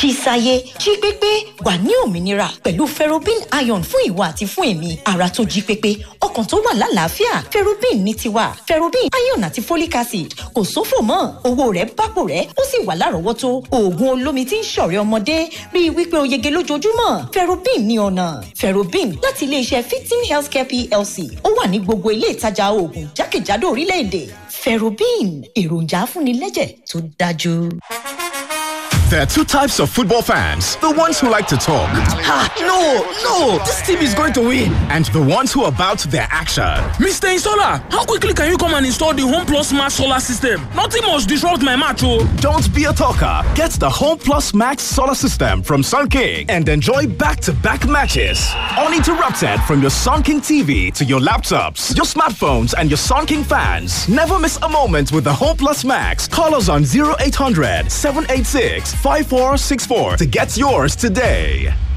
ṣíṣayé jí pépé wà ní òmìnira pẹ̀lú ferrobin iron fún ìwà àti fún èmi ara tó jí pépé ọkàn tó wà lálàáfíà ferrobin ní tiwa ferrobin iron àti folic acid kò sófò mọ́ owó rẹ̀ bápò rẹ̀ ó sì wà lárọ̀ọ́wọ́tó oògùn olómi tí ń ṣọ̀rẹ́ ọmọdé rí i wípé o yege lójoojúmọ́ ferrobin ní ọ̀nà ferrobin láti iléeṣẹ́ fifteen healthcare plc ó wà ní gbogbo ilé ìtajà oògùn jákèjádò orílẹ̀-èdè ferrobin èròjà afúnilẹ́jẹ̀ tó dájú. There are two types of football fans the ones who like to talk. Ha, no, no, this team is going to win. And the ones who are about their action. Mr. Installer, how quickly can you come and install the Home Plus Max solar system? Nothing must disrupt my match, oh. Don't be a talker. Get the Home Plus Max solar system from Sun King and enjoy back to back matches. Uninterrupted from your Sun King TV to your laptops, your smartphones, and your Sun King fans. Never miss a moment with the Home Plus Max. Call us on 0800 786 5464 to get yours today.